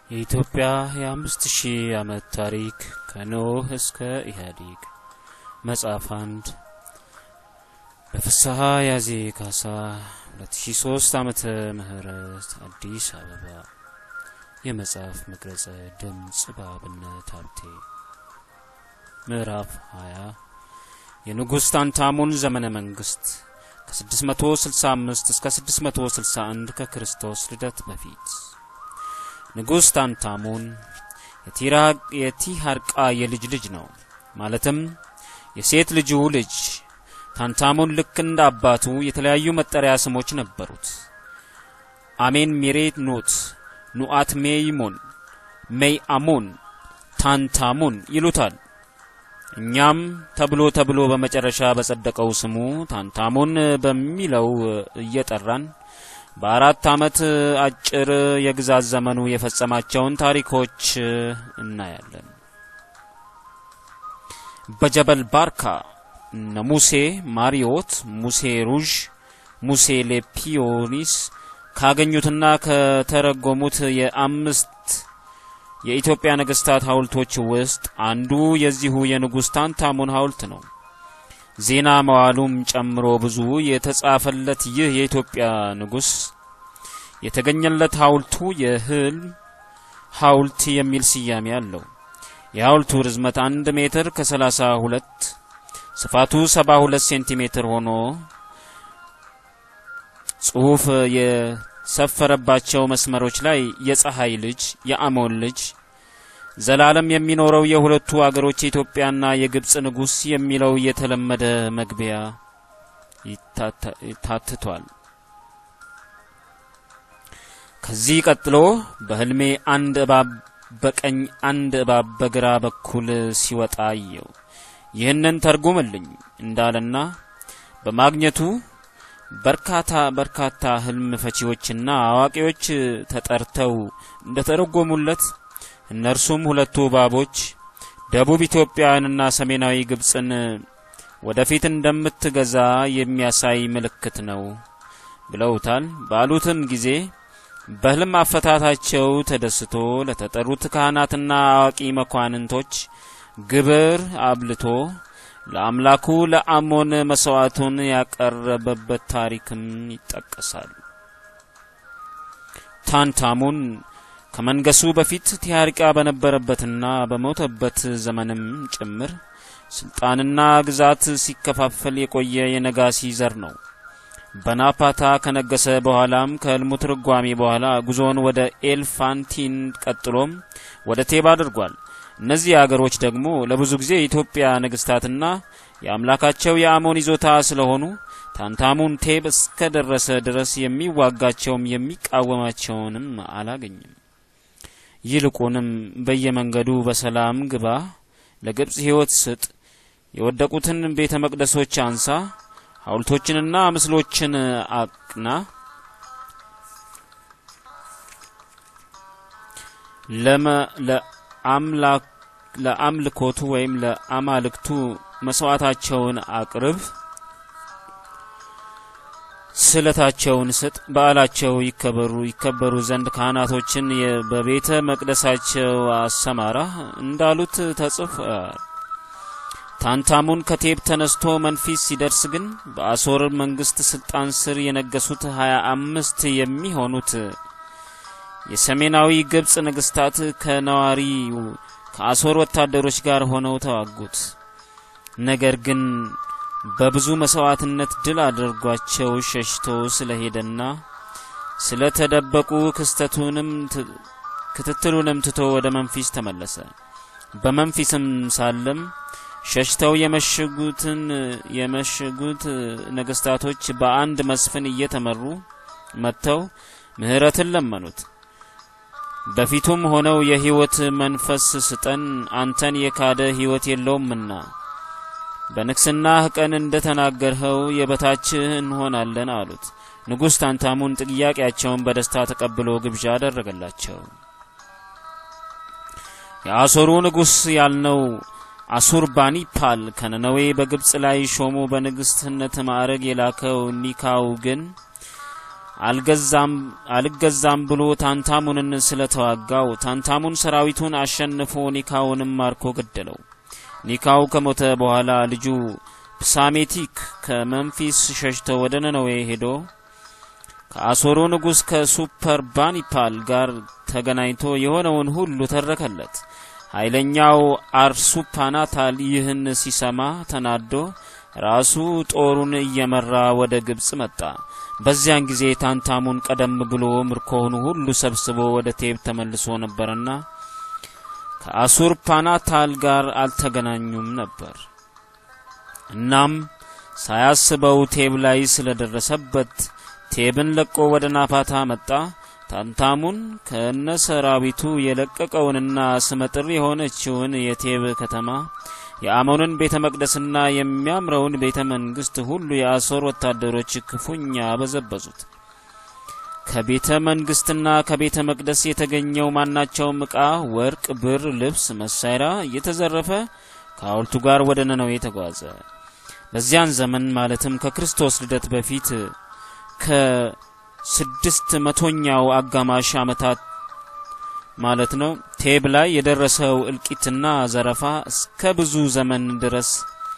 የኢትዮጵያ የአምስት ሺህ ዓመት ታሪክ ከኖህ እስከ ኢህአዴግ መጽሐፍ አንድ በፍስሐ ያዜ ካሳ 2003 ዓመተ ምህረት አዲስ አበባ የመጽሐፍ መቅረጸ ድምጽ በአብነት ሀብቴ ምዕራፍ 20 የንጉሥ ታንታሙን ዘመነ መንግስት ከ665 እስከ 661 ከክርስቶስ ልደት በፊት ንጉሥ ታንታሙን የቲሃርቃ የልጅ ልጅ ነው። ማለትም የሴት ልጁ ልጅ ታንታሙን ልክ እንደ አባቱ የተለያዩ መጠሪያ ስሞች ነበሩት። አሜን ሚሬት ኖት፣ ኑአት ሜይሞን፣ ሜይ አሞን፣ ታንታሙን ይሉታል። እኛም ተብሎ ተብሎ በመጨረሻ በጸደቀው ስሙ ታንታሙን በሚለው እየጠራን በአራት ዓመት አጭር የግዛት ዘመኑ የፈጸማቸውን ታሪኮች እናያለን። በጀበል ባርካ እነ ሙሴ ማሪዮት፣ ሙሴ ሩዥ፣ ሙሴ ሌፒዮኒስ ካገኙትና ከተረጎሙት የአምስት የኢትዮጵያ ነገስታት ሐውልቶች ውስጥ አንዱ የዚሁ የንጉሥ ታንታሙን ሐውልት ነው። ዜና መዋሉም ጨምሮ ብዙ የተጻፈለት ይህ የኢትዮጵያ ንጉሥ የተገኘለት ሐውልቱ የህልም ሐውልት የሚል ስያሜ አለው። የሐውልቱ ርዝመት አንድ ሜትር ከሰላሳ ሁለት ስፋቱ ሰባ ሁለት ሴንቲሜትር ሆኖ ጽሑፍ የሰፈረባቸው መስመሮች ላይ የፀሐይ ልጅ የአሞን ልጅ ዘላለም የሚኖረው የሁለቱ አገሮች የኢትዮጵያና የግብጽ ንጉሥ የሚለው የተለመደ መግቢያ ታትቷል። ከዚህ ቀጥሎ በህልሜ አንድ እባብ በቀኝ አንድ እባብ በግራ በኩል ሲወጣ አየው። ይህንን ተርጉምልኝ እንዳለና በማግኘቱ በርካታ በርካታ ህልም ፈቺዎችና አዋቂዎች ተጠርተው እንደተረጎሙለት እነርሱም ሁለቱ እባቦች ደቡብ ኢትዮጵያንና ሰሜናዊ ግብጽን ወደፊት እንደምትገዛ የሚያሳይ ምልክት ነው ብለውታል። ባሉትም ጊዜ በህልም አፈታታቸው ተደስቶ ለተጠሩት ካህናትና አዋቂ መኳንንቶች ግብር አብልቶ ለአምላኩ ለአሞን መስዋዕቱን ያቀረበበት ታሪክም ይጠቀሳል። ታንታሙን ከመንገሱ በፊት ቲያርቃ በነበረበትና በሞተበት ዘመንም ጭምር ስልጣንና ግዛት ሲከፋፈል የቆየ የነጋሲ ዘር ነው። በናፓታ ከነገሰ በኋላም ከህልሙ ትርጓሜ በኋላ ጉዞውን ወደ ኤልፋንቲን ቀጥሎም ወደ ቴብ አድርጓል። እነዚህ አገሮች ደግሞ ለብዙ ጊዜ የኢትዮጵያ ነገስታትና የአምላካቸው የአሞን ይዞታ ስለሆኑ ታንታሙን ቴብ እስከ ደረሰ ድረስ የሚዋጋቸውም የሚቃወማቸውንም አላገኝም። ይልቁንም በየመንገዱ በሰላም ግባ፣ ለግብጽ ሕይወት ስጥ፣ የወደቁትን ቤተ መቅደሶች አንሳ፣ ሐውልቶችንና ምስሎችን አቅና፣ ለአምልኮቱ ወይም ለአማልክቱ መስዋዕታቸውን አቅርብ፣ ስለታቸውን ስጥ፣ በዓላቸው ይከበሩ ይከበሩ ዘንድ ካህናቶችን በቤተ መቅደሳቸው አሰማራ እንዳሉት ተጽፏል። ታንታሙን ከቴብ ተነስቶ መንፊስ ሲደርስ ግን በአሶር መንግስት ስልጣን ስር የነገሱት ሀያ አምስት የሚሆኑት የሰሜናዊ ግብጽ ነገስታት ከነዋሪ ከአሶር ወታደሮች ጋር ሆነው ተዋጉት። ነገር ግን በብዙ መስዋዕትነት ድል አድርጓቸው ሸሽቶ ስለሄደና ስለተደበቁ ክስተቱንም ክትትሉንም ትቶ ወደ መንፊስ ተመለሰ። በመንፊስም ሳለም ሸሽተው የመሸጉትን የመሸጉት ነገስታቶች በአንድ መስፍን እየተመሩ መጥተው ምህረትን ለመኑት። በፊቱም ሆነው የህይወት መንፈስ ስጠን፣ አንተን የካደ ህይወት የለውምና በንግስናህ ቀን እንደ ተናገርኸው የበታችህ እንሆናለን አሉት። ንጉሥ ታንታሙን ጥያቄያቸውን በደስታ ተቀብሎ ግብዣ አደረገላቸው። የአሶሩ ንጉሥ ያልነው አሱርባኒፓል ከነነዌ በግብጽ ላይ ሾሞ በንግስትነት ማዕረግ የላከው ኒካው ግን አልገዛም አልገዛም ብሎ ታንታሙንን ስለተዋጋው ታንታሙን ሰራዊቱን አሸንፎ ኒካውንም ማርኮ ገደለው። ኒካው ከሞተ በኋላ ልጁ ፕሳሜቲክ ከመንፊስ ሸሽቶ ወደ ነነዌ ሄዶ ከአሶሩ ንጉሥ ከሱፐር ባኒፓል ጋር ተገናኝቶ የሆነውን ሁሉ ተረከለት። ኃይለኛው አርሱፓናታል ይህን ሲሰማ ተናዶ ራሱ ጦሩን እየመራ ወደ ግብጽ መጣ። በዚያን ጊዜ ታንታሙን ቀደም ብሎ ምርኮውን ሁሉ ሰብስቦ ወደ ቴብ ተመልሶ ነበርና ከአሱር ፓናታል ጋር አልተገናኙም ነበር። እናም ሳያስበው ቴብ ላይ ስለደረሰበት ቴብን ለቆ ወደ ናፓታ መጣ። ታንታሙን ከነ ሰራዊቱ የለቀቀውንና ስመጥር የሆነችውን የቴብ ከተማ የአሞንን ቤተ መቅደስና የሚያምረውን ቤተ መንግስት ሁሉ የአሦር ወታደሮች ክፉኛ በዘበዙት። ከቤተ መንግስትና ከቤተ መቅደስ የተገኘው ማናቸውም ዕቃ፣ ወርቅ፣ ብር፣ ልብስ፣ መሳሪያ እየተዘረፈ ከሐውልቱ ጋር ወደ ነነዌ ተጓዘ። በዚያን ዘመን ማለትም ከክርስቶስ ልደት በፊት ከስድስት መቶኛው አጋማሽ ዓመታት ማለት ነው ቴብ ላይ የደረሰው እልቂትና ዘረፋ እስከ ብዙ ዘመን ድረስ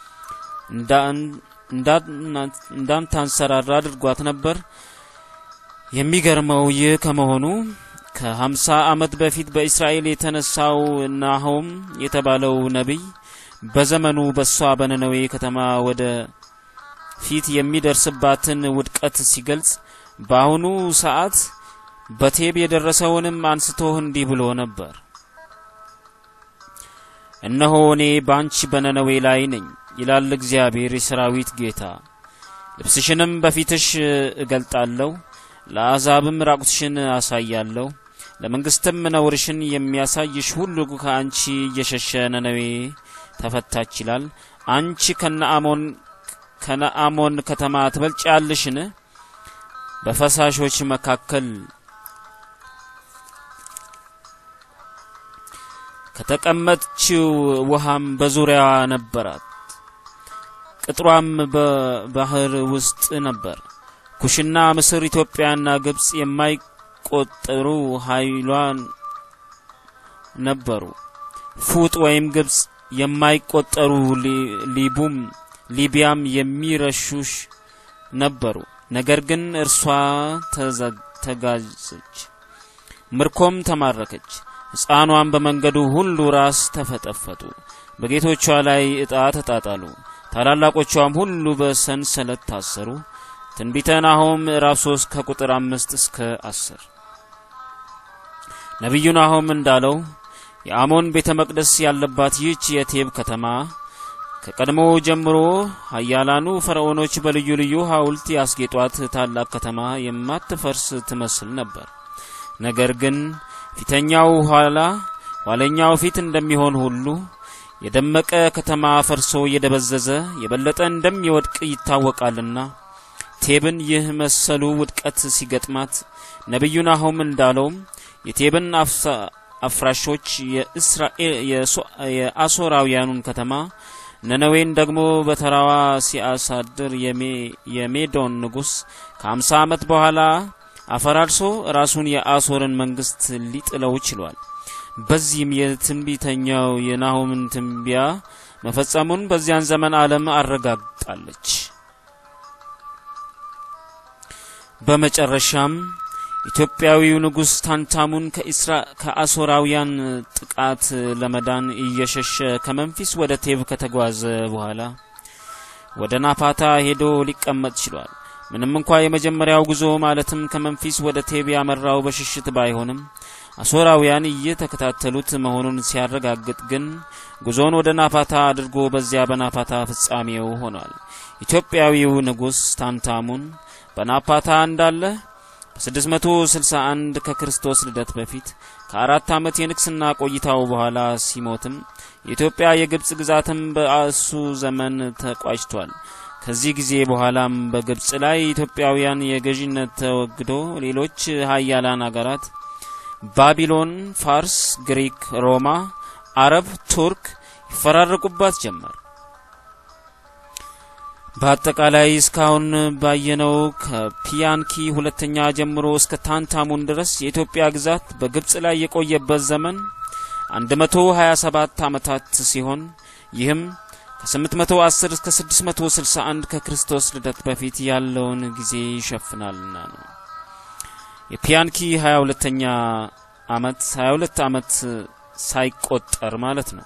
እንዳንታንሰራራ አድርጓት ነበር። የሚገርመው ይህ ከመሆኑ ከሀምሳ ዓመት በፊት በእስራኤል የተነሳው ናሆም የተባለው ነቢይ በዘመኑ በሷ በነነዌ ከተማ ወደ ፊት የሚደርስባትን ውድቀት ሲገልጽ በአሁኑ ሰዓት በቴብ የደረሰውንም አንስቶ እንዲህ ብሎ ነበር። እነሆ እኔ ባንቺ በነነዌ ላይ ነኝ ይላል እግዚአብሔር የሰራዊት ጌታ። ልብስሽንም በፊትሽ እገልጣለሁ፣ ለአሕዛብም ራቁትሽን አሳያለሁ። ለመንግስትም ነውርሽን የሚያሳይሽ ሁሉ ከአንቺ እየሸሸ ነነዌ ተፈታች ይላል። አንቺ ከነአሞን ከነአሞን ከተማ ትበልጫለሽን? በፈሳሾች መካከል ከተቀመጥችው ውሃም በዙሪያዋ ነበራት። ቅጥሯም በባህር ውስጥ ነበር። ኩሽና፣ ምስር፣ ኢትዮጵያና ግብጽ የማይቆጠሩ ኃይሏን ነበሩ። ፉጥ ወይም ግብጽ የማይቆጠሩ ሊቡም ሊቢያም የሚረሹሽ ነበሩ። ነገር ግን እርሷ ተጋዘች፣ ምርኮም ተማረከች። ሕፃኗን በመንገዱ ሁሉ ራስ ተፈጠፈጡ፣ በጌቶቿ ላይ ዕጣ ተጣጣሉ። ታላላቆቿም ሁሉ በሰንሰለት ታሰሩ። ትንቢተ ናሆም ምዕራፍ 3 ከቁጥር አምስት እስከ አስር ነቢዩ ናሆም እንዳለው የአሞን ቤተ መቅደስ ያለባት ይህች የቴብ ከተማ ከቀድሞ ጀምሮ ኃያላኑ ፈርዖኖች በልዩ ልዩ ሐውልት ያስጌጧት ታላቅ ከተማ የማትፈርስ ትመስል ነበር። ነገር ግን ፊተኛው ኋላ ኋለኛው ፊት እንደሚሆን ሁሉ የደመቀ ከተማ ፈርሶ እየደበዘዘ የበለጠ እንደሚወድቅ ይታወቃልና ቴብን ይህ መሰሉ ውድቀት ሲገጥማት ነቢዩ ናሆም እንዳለውም የቴብን አፍራሾች የአሦራውያኑን ከተማ ነነዌን ደግሞ በተራዋ ሲያሳድር የሜዶን ንጉሥ ከአምሳ ዓመት በኋላ አፈራርሶ ራሱን የአሦርን መንግስት ሊጥለው ችሏል። በዚህም የትንቢተኛው የናሆምን ትንቢያ መፈጸሙን በዚያን ዘመን ዓለም አረጋግጣለች። በመጨረሻም ኢትዮጵያዊው ንጉሥ ታንታሙን ከአሦራውያን ጥቃት ለመዳን እየሸሸ ከመንፊስ ወደ ቴብ ከተጓዘ በኋላ ወደ ናፓታ ሄዶ ሊቀመጥ ችሏል። ምንም እንኳ የመጀመሪያው ጉዞ ማለትም ከመንፊስ ወደ ቴብ ያመራው በሽሽት ባይሆንም አሦራውያን እየተከታተሉት መሆኑን ሲያረጋግጥ ግን ጉዞውን ወደ ናፓታ አድርጎ በዚያ በናፓታ ፍጻሜው ሆኗል። ኢትዮጵያዊው ንጉሥ ታንታሙን በናፓታ እንዳለ በ661 ከክርስቶስ ልደት በፊት ከአራት ዓመት የንግስና ቆይታው በኋላ ሲሞትም የኢትዮጵያ የግብጽ ግዛትም በእሱ ዘመን ተቋጭቷል። ከዚህ ጊዜ በኋላም በግብጽ ላይ ኢትዮጵያውያን የገዥነት ተወግዶ ሌሎች ሀያላን አገራት ባቢሎን፣ ፋርስ፣ ግሪክ፣ ሮማ፣ አረብ፣ ቱርክ ይፈራረቁባት ጀመር። በአጠቃላይ እስካሁን ባየነው ከፒያንኪ ሁለተኛ ጀምሮ እስከ ታንታሙን ድረስ የኢትዮጵያ ግዛት በግብጽ ላይ የቆየበት ዘመን 127 ዓመታት ሲሆን ይህም ከ810 እስከ 661 ከክርስቶስ ልደት በፊት ያለውን ጊዜ ይሸፍናልና ነው። የፒያንኪ 22ኛ ዓመት 22 ዓመት ሳይቆጠር ማለት ነው።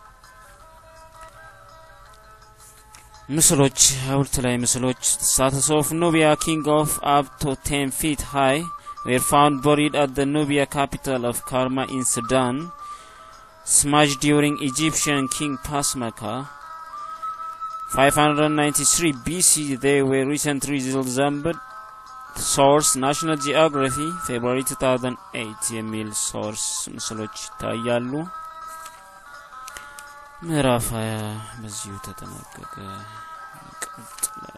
ምስሎች ሐውልት ላይ ምስሎች ስታተስ ኦፍ ኑቢያ ኪንግ ኦፍ አፕ ቶ ቴን ፊት ሃይ ዌር ፋውንድ ቦሪድ አት ዘ ኑቢያ ካፒታል ኦፍ ካርማ ኢን ሱዳን ስማሽድ ዲዩሪንግ ኢጂፕሽያን ኪንግ ፓስመካ 593 BC they were recently resembled ሶርስ ናሽናል ጂኦግራፊ ፌብሩዋሪ 2008 የሚል ሶርስ ምስሎች ይታያሉ። ምዕራፍ 20 በዚሁ ተጠናቀቀ። ይቀጥላል።